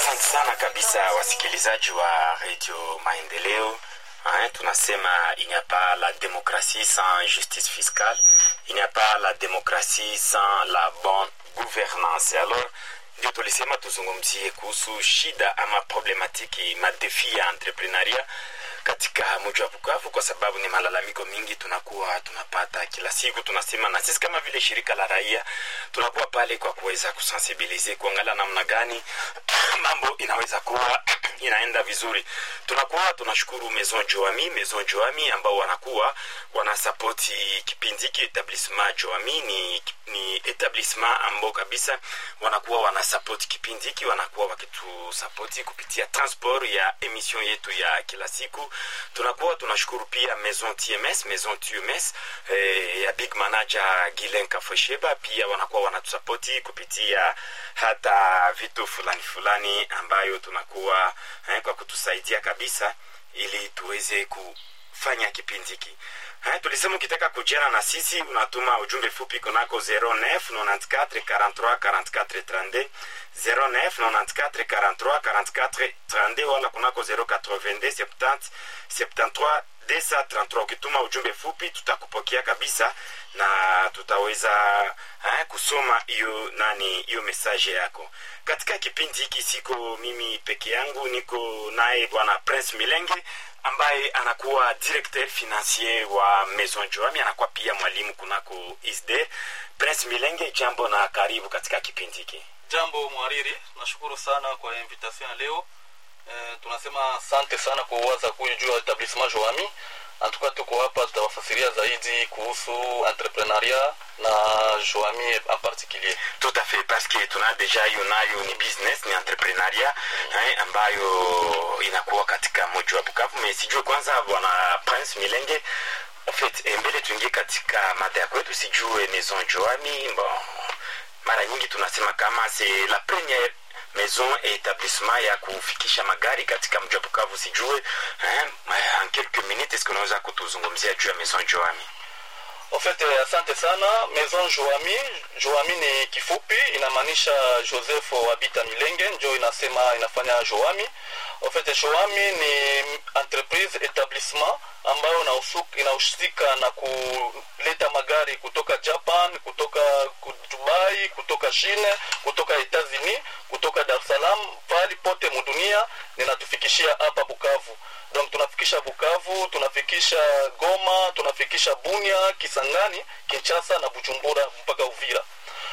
Asante sana kabisa wasikilizaji wa Radio Maendeleo. Hein, tunasema il n'y a pas la démocratie sans justice fiscale, il n'y a pas la démocratie sans la bonne gouvernance. Alors ndio tulisema tuzungumzie kuhusu shida ama problematiki madefi ya entrepreneuria katika mji wa Bukavu, kwa sababu ni malalamiko mingi tunakuwa tunapata kila siku. Tunasema na sisi kama vile shirika la raia tunakuwa pale kwa kuweza kusensibilize, kuangalia namna gani mambo inaweza kuwa inaenda vizuri. Tunakuwa tunashukuru Maison Joami, Maison Joami ambao wanakuwa wanasapoti kipindi hiki. Etablissement Joami ni, ni etablissement ambao kabisa wanakuwa wanasapoti kipindi hiki, wanakuwa wakitusapoti kupitia transport ya emission yetu ya kila siku. Tunakuwa tunashukuru pia Maison TMS, Maison TMS eh, ya big manager Gilen Kafosheba, pia wanakuwa wanatusapoti kupitia hata vitu fulani fulani ambayo tunakuwa eh, kwa kutusaidia kabisa ili tuweze kufanya kipindi hiki. Eh, tulisema ukitaka kujiana na sisi unatuma ujumbe fupi kunako 09 94 43 44 32 09 94 43 44 32 wala kunako 082 70 73 233 ukituma ujumbe fupi tutakupokea kabisa na tutaweza eh, kusoma hiyo nani hiyo mesaje yako katika kipindi hiki siko mimi peke yangu niko naye bwana prince milenge ambaye anakuwa directeur financier wa maison joami anakuwa pia mwalimu kunako isd prince milenge jambo na karibu katika kipindi hiki Jambo mwariri, nashukuru sana kwa invitation ya leo. E, tunasema asante sana kwa uwaza kuja juu ya etablissement Joami. Antuka tuko hapa, tutawafasiria zaidi kuhusu entrepreneuria na Joami en particulier. tout à fait parce que tuna deja hiyo nayo ni business ni entrepreneuria eh, ambayo inakuwa katika mji wa Bukavu. Me sijue kwanza bwana Prince Milenge en fait eh, mbele tuingie katika mada ya kwetu, sijue Maison Joami bon, mara nyingi tunasema kama c'est la première maison et établissement ya kufikisha magari katika mji wa Bukavu. Sijue eh, en quelques minutes est-ce que unaweza kutuzungumzia juu ya Maison Joami? En fait, eh, asante sana. Maison Joami, Joami ni kifupi, inamaanisha Joseph Wabita Milenge, njo inasema inafanya Joami. En fait, Joami ni entreprise etablissement ambayo inahusu- inahusika na kuleta magari kutoka Japan, kutoka ku- Dubai, kutoka China, kutoka Etats-Unis, kutoka Dar es Salaam, pahali pote mudunia ninatufikishia hapa Bukavu. Donc tunafikisha Bukavu, tunafikisha Goma, tunafikisha Bunia, Kisangani, Kinshasa na Bujumbura mpaka Uvira.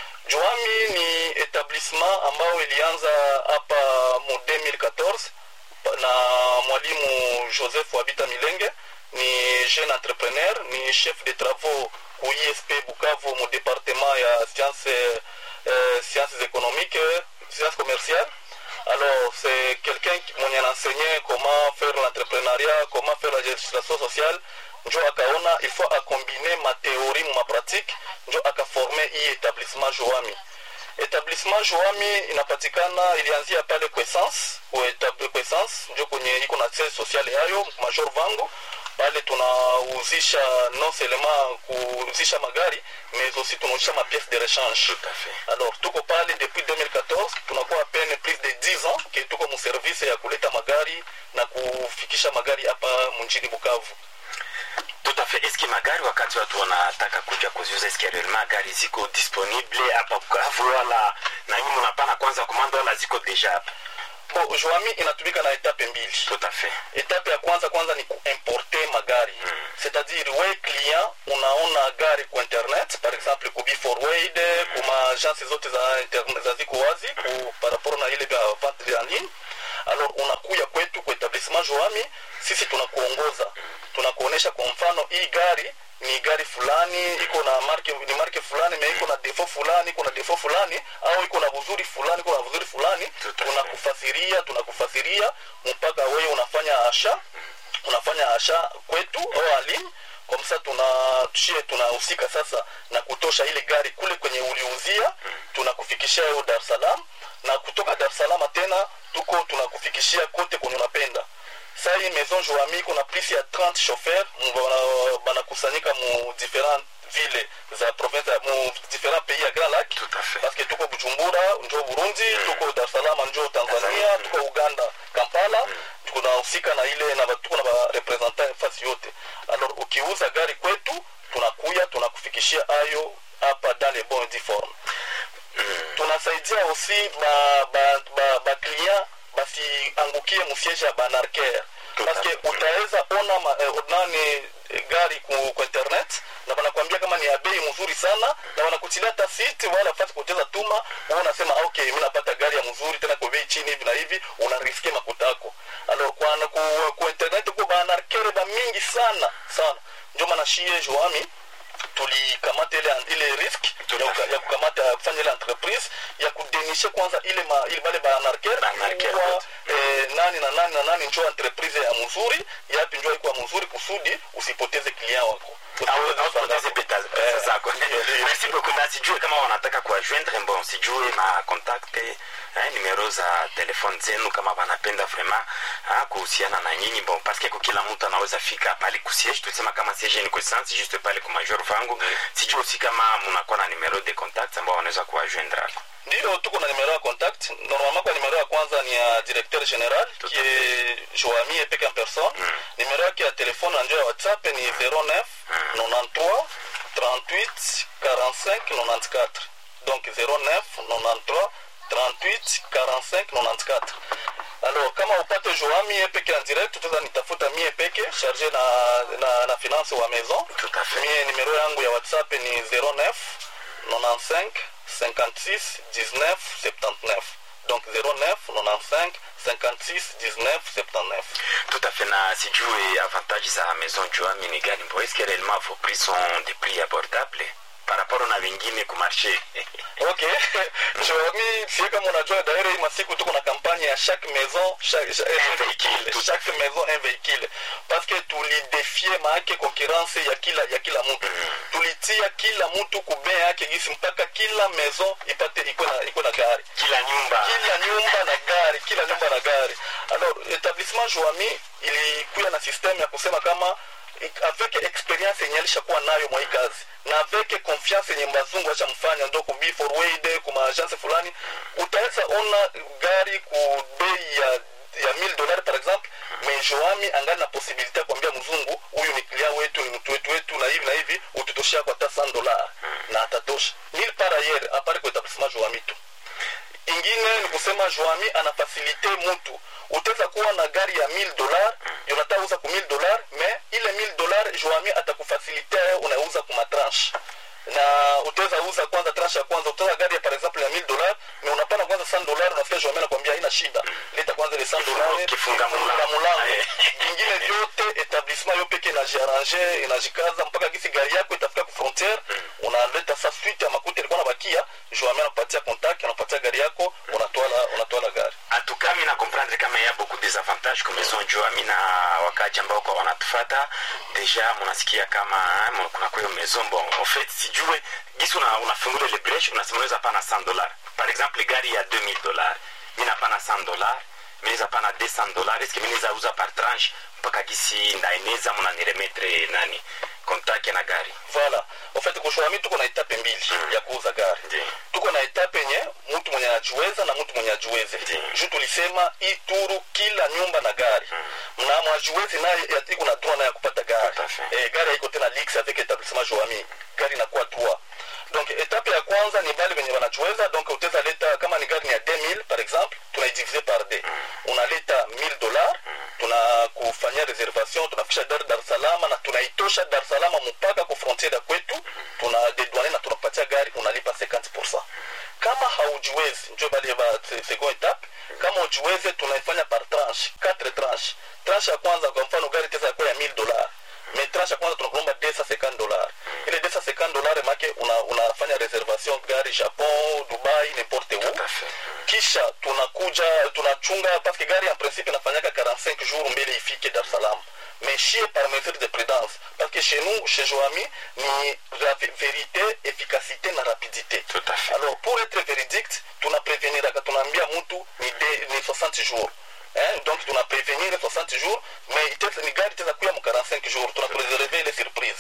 Joami ni etablissement ambayo ilianza hapa mu 2014 na mwalimu Joseph Wabita Milenge ni jeune entrepreneur, ni chef de travaux ku ISP Bukavu mu département ya sciences euh, sciences économiques, sciences commerciales. Alors, c'est quelqu'un qui mwenye enseigné comment faire l'entrepreneuriat, comment faire la législation sociale. Njo akaona il faut acombiner ma théorie ma pratique, njo akaforme hii établissement Joami. Etablissement Joami inapatikana, ilianzia pale Kwessence, Kwessence njo kwenye iko na siège social yayo Major Vango pale tunauzisha non seulement kuuzisha magari mais aussi tunauzisha ma pièces de rechange Tout à fait. alors tuko pale depuis 2014 tunakuwa peine plus de 10 ans ke tuko muservice ya kuleta magari na kufikisha magari hapa mjini bukavu Tout à fait. Est-ce que magari wakati watu wanataka kuja kuziuza, est-ce que réellement gari ziko disponible hapa Bukavu wala na nyinyi mnapana kwanza komanda wala ziko deja hapa? bo joami inatumika na etape mbili Tout à fait. etape ya kwanza kwanza ni kuimporte magari c'est-à-dire we client unaona gari ku internet par exemple ku beforward kuma agence zote za internet za ziko wazi ku par rapport na ile vya vente en ligne alors unakuya kwetu ku etablissement joami sisi tunakuongoza tunakuonesha kwa mfano hii gari ni gari fulani iko na marke ni marke fulani na iko na defo fulani iko na defo fulani au iko na vuzuri fulani iko na vuzuri fulani Tout à fait. tunakufasiria tunakufasiria mpaka wewe unafanya asha unafanya asha kwetu au alimu kwa msa tuna tushie tunahusika sasa na kutosha ile gari kule kwenye uliuzia tunakufikishia hiyo Dar es Salaam na kutoka Dar es Salaam tena tuko tunakufikishia kote kwenye unapenda sai maison joami kuna plus ya 30 chauffeur mu- bana- banakusanyika mu different ville za province ya mu différents pays ya grand lac Tout à fait. parce que tuko bujumbura njo burundi tuko dar es salaam njo tanzania tuko uganda kampala tunahusika na ile na tuko na barepresentant fasi yote alors ukiuza gari kwetu tunakuya tunakufikishia ayo hapa dans les bons due forme tunasaidia aussi ba ba ba, ba client basiangukie musiege ya banarker parce que utaweza ona ma, eh, nani eh, gari ku, ku internet na wanakuambia kama ni ya bei mzuri sana na wanakutilia hata site wala fasi kucheza tuma wewe unasema ah, okay mimi napata gari ya mzuri tena kwa bei chini hivi na hivi unariske makutako alors kwa na ku, ku internet kwa banarker ba mingi sana sana ndio maana shie joami tulikamata ile ile risk Tout ya, à kuka- fait. ya kukamata kufanya ile entreprise ya kudenishe kwanza ile ma, ile bale banarker Banarker, kuwa wote. eh, nani na nani na nani njo entreprise ya mzuri yapi njo ikuwa mzuri kusudi usipoteze client wako Au- au poteze pesa pesa Eh, zako ndio, ndio. merci beaucoup na sijue kama wanataka kuwajoindre bon sijue ma contact eh, numero za telefone zenu kama wanapenda vraiment ah, kuhusiana na nyinyi bon parce que kwa kila mtu anaweza fika pale kusiege tulisema kama siege ni kuessence juste pale kwa major vangu sijue aussi kama mnakuwa na numero de contact ambao wanaweza kuwajoindre ako ndio tuko na numero ya contact normalement kwa numero ya kwanza ni ya directeur general Tout qui à est Joami Epeke en personne numero yake ya telefone na njo ya whatsapp ni 09 93 38 45 94 donc 09 93 38 45 94 alors kama upate joami ye peke en direct utaweza nitafuta mie peke charge na, na, na finance wa maison Tout à fait. mie numero yangu ya whatsapp ni 09 95 56 19 79 donc 09 95 56 19 79 tout à fait na sijue avantage za maison joami ni gani bon est-ce que réellement vos prix sont des prix abordables par rapport na vingine ku marché ok joami sie kama unajua daire hii masiku tuko na kampanye ya chaque maison chaque, chaque, un véhicule Tout à chaque maison un véhicule parce que tulidefie maake concurrence ya kila ya kila mtu tulitia kila mtu kubea yake gisi mpaka kila maison ipate iko na iko na gari kila nyumba kila nyumba na gari kila nyumba na gari alors etablissement joami ilikuya na systeme ya kusema kama avec experience yenye alishakuwa nayo mwa hii kazi na avec confiance yenye bazungu ashamfanya ndo ku be forward ku maagence fulani utaweza ona gari ku bei ya ya 1000 dollars par exemple mais joami angali na possibilité ya kuambia mzungu huyu ni client wetu ni mtu wetu wetu na hivi na hivi ututoshea kwa hata 100 dollars na atatosha nil par ailleurs apart kwa etablissement joami tu ingine ni kusema joami anafasilite mtu utaweza kuwa na gari ya 1000 dolar yonata uza ku 1000 dolar me ile 1000 dolar joami atakufasilite unauza ku matranche na utaweza uza kwanza tranche ya kwanza utaweza gari ya par exemple ya 1000 dolar me unapana kwanza 100 dolar unafika joami anakwambia haina shida leta kwanza ile 100 dolar Kifunga mulango. kifunga mulango Aye. ingine vyote etablissement yo peke inajiarrange inajikaza mpaka gisi gari yako itafika ku frontiere unaleta sa suite ya makuta ilikuwa nabakia joami anakupatia contact anakupatia gari yako unatwala unatwala gari en tout cas mina comprendre kama ya beaucoup des avantages comme maison joami na wakati ambao kwa wanatufata deja munasikia kama eh, kuna kwa hiyo maison bon en fait sijue gisi una, unafungula ile breche unasema unaweza pana 100 dollars par exemple gari ya 2000 dollars mina pana 100 dollars minaweza pana 200 dollars est-ce que minaweza uza par tranche mpaka gisi ndaeneza munaniremetre nani contact na gari voilà en fait kushwami tuko na etape mbili ya kuuza gari Ndiyo. tuko na etape yenye mtu mwenye anajiweza na mtu mwenye ajiweze Ndiyo. juu tulisema hii turu kila nyumba na gari na mwajiwezi naye ya- iko na droit naye ya kupata gari Tout à fait. eh, gari haiko tena lix avec etablissement joami gari inakuwa droit donc etape ya kwanza ni bale wenye wanajiweza donc utaweza leta kama ni gari ni ya 2000 par exemple tunaidivise par d unaleta 1000 dollars tunakufanyia reservation tunafikisha gari dar es salaam na tunaitosha dar es salaam mpaka ku frontiere ya kwetu tuna dedwane na tunakupatia gari unalipa 50 kama haujiwezi njo bale ba se- second etape kama ujiweze tunaifanya par tranche 4 tranche tranche ya kwanza kwa mfano gari tesa yakuwa ya 1000 dollars mais tranche ya kwanza tunakulomba 250 dollars ile 250 dollars make una, unafanya reservation gari japon dubai n'importe où Tout à fait. kisha tunakuja tunachunga parce que gari en principe inafanyaka 45 jours mbele ifike dar es salaam mais chie par mesure de prudence parce que chez nous chez joami ni la vé- vérité efficacité na rapidité Tout à fait. alors pour être véridique tunapreveniraka tunaambia mtu ni, de, ni 60 jours Hein? donc tunaprevenir 60 jours mais iteza, ni gari iteza kuya mu 45 jours tunakureserve ile surprise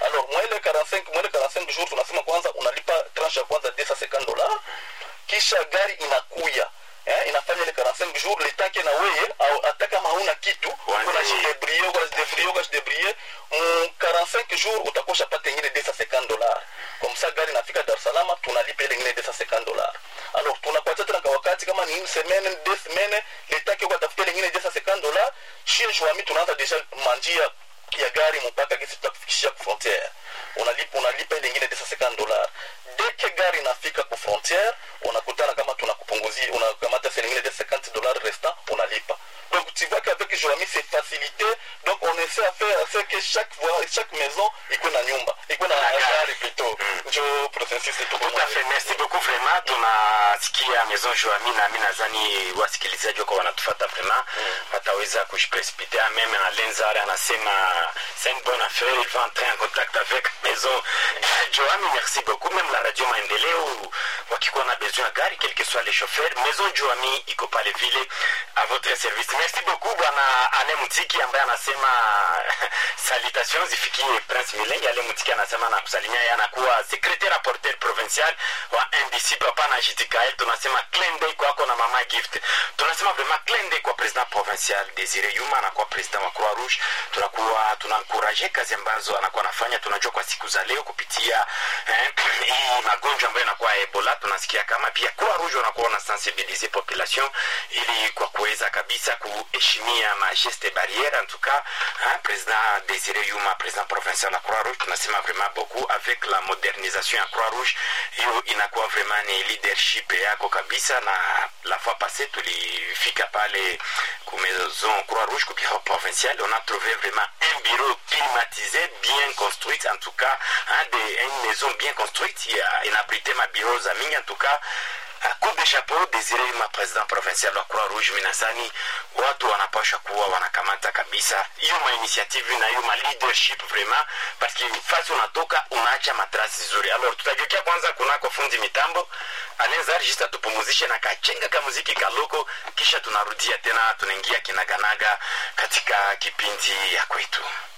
alors mwele 45 mwele 45 jours tunasema kwanza unalipa tranche ya kwanza 250 dollars kisha gari inakuya eh, inafanya ile 45 jours le temps que na weye au hata kama hauna kitu Wanze- kuna jidebrie uko jidebrie uko jidebrie mu 45 jours utakosha pata ingine 250 dollars comme ça gari nafika Dar es Salaam tunalipa ile ingine 250 dollars alors tunakuacha tena kwa wakati kama ni une semaine deux semaines le temps que ukatafuta ile ingine 250 dollars chez Joami tunaanza deja manjia ya gari mpaka kisi tutakufikishia ku frontière unalipa unalipa ile ingine 250 dollars dès que gari inafika ku frontière unakutana kama tunakupunguzia unakamata sasa ingine 250 dollars restant unalipa donc tu vois qu'avec Joami c'est facilité donc on essaie à faire à ce que chaque voie chaque maison iko na nyumba iko na Na gari. gari plutôt njo processus tu Tout à fait, merci beaucoup vraiment. Tunasikia Maison Joami na mimi nadhani wasikilizaji wako wanatufuata vraiment wataweza kujiprecipitea. Meme Alenzare anasema c'est une bonne affaire, il va entrer en contact avec Maison Joami. Merci beaucoup. Même la radio Maendeleo wakikuwa na besoin ya gari, quel que soit les chauffeurs, Maison Joami iko pale vile à votre service. Merci beaucoup bwana Ane Mutiki ambaye anasema salutations zifikie Prince Milenge. Ale Mutiki anasema na kusalimia yeye anakuwa secrétaire rapporteur provincial wa NDC papa na JTKL. Tunasema clin d'œil kwako na mama gift. Tunasema vraiment clin d'œil kwa president provincial Desire Yuma anakuwa president wa Croix Rouge. Tunakuwa tunankuraje kazi ambazo anakuwa anafanya. Tunajua kwa siku za leo kupitia eh, hii magonjwa ambayo inakuwa Ebola, tunasikia kama pia Croix Rouge wanakuwa na sensibiliser population ili kwa kuweza kabisa kuheshimia mageste barriere en tout cas hein, président Désiré Yuma président provincial ya Croix Rouge tunasema vraiment beaucoup avec la modernisation ya Croix Rouge hiyo inakuwa vraiment ni leadership yako kabisa na la fois passée tulifika pale ku maison Croix Rouge ku bureau provincial on a trouvé vraiment un bureau climatisé bien construit en tout cas hein, de, une maison bien construite il y a inabrité ma bureau za mingi en tout cas coup de chapeau Desire Yuma president provincial wa Croix Rouge minasani watu wanapasha kuwa wanakamata kabisa hiyo ma initiative na hiyo ma leadership vraiment parce que fasi unatoka unaacha matrasi zuri alors tutageukia kwanza kunako fundi mitambo anaweza just tupumuzishe na kachenga ka muziki kaloko kisha tunarudia tena tunaingia kinaganaga katika kipindi ya kwetu